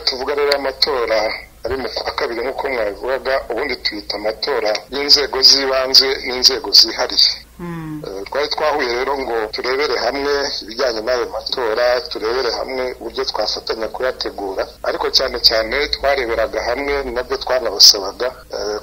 tuvuga rero amatora ari mu kwa kabiri nk'uko mwabivugaga ubundi tuyita amatora y'inzego z'ibanze n'inzego zihariye twari twahuye rero ngo turebere hamwe ibijyanye n'ayo matora turebere hamwe uburyo twafatanya kuyategura ariko cyane cyane twareberaga hamwe nabyo twanabasabaga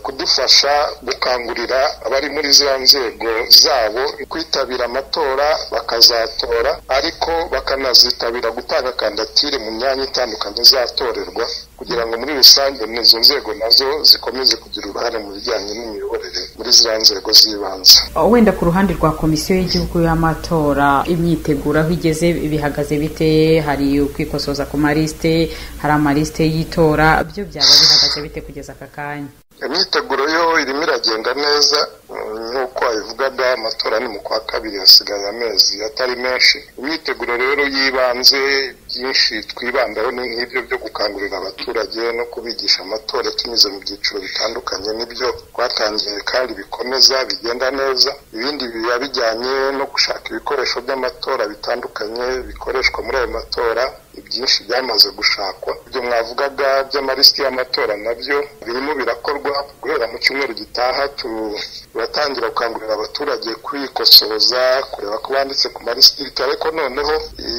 kudufasha gukangurira abari muri za nzego zabo kwitabira amatora bakazatora ariko bakanazitabira gutanga kandidatire mu myanya itandukanye izatorerwa kugira ngo muri rusange izo nzego nazo zikomeze kugira uruhare mu bijyanye n'imiyoborere muri za nzego z'ibanze wenda ku ruhande rwa komisiyo y'igihugu y'amatora imyiteguro aho igeze bihagaze bite hari ukwikosoza ku malisite hari amalisite y'itora byo byaba bihagaze bite kugeza aka kanya imyiteguro yo irimo iragenda neza nk'uko wabivugaga amatora ni mu kwa kabiri hasigaye amezi atari menshi imyiteguro rero y'ibanze byinshi twibandaho ni nk'ibyo byo gukangurira abaturage no kubigisha amatora tunyuze mu byiciro bitandukanye nibyo twatangiye kandi bikomeza bigenda neza ibindi biba bijyanye no gushaka ibikoresho by'amatora bitandukanye bikoreshwa muri ayo matora ibyinshi byamaze gushakwa ibyo mwavugaga by'amalisiti y'amatora nabyo birimo birakorwa guhera mu cyumweru gitaha turatangira gukangurira abaturage kwikosoza kureba ko banditse ku malisiti ariko noneho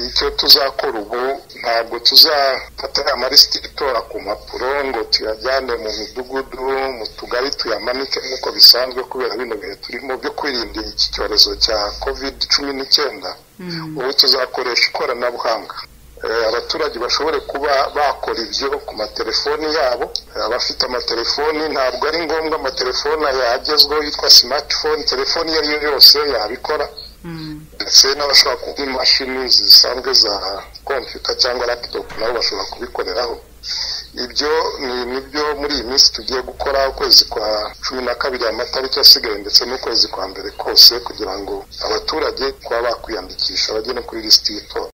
icyo tuzakora ubu ntabwo tuzafata ya malisiti itora ku mpapuro ngo tuyajyane mu midugudu mu tugari tuyamanike nk'uko bisanzwe kubera bino bihe turimo byo kwirinda iki cyorezo cya kovide cumi n'icyenda ubu tuzakoresha ikoranabuhanga abaturage bashobore kuba bakora ibyo ku matelefoni yabo abafite amatelefoni ntabwo ari ngombwa amatelefoni yagezweho yitwa simatifone telefoni iyo ari yo yose yabikora ndetse n'abashobora kuba imashini zisanzwe za kompiyuta cyangwa laputopu nabo bashobora kubikoreraho ibyo ni nibyo muri iyi minsi tugiye gukora ukwezi kwa cumi na kabiri amatariki asigaye ndetse n'ukwezi kwa mbere kose kugira ngo abaturage kuba bakwiyandikisha bagere kuri lisiti y'itora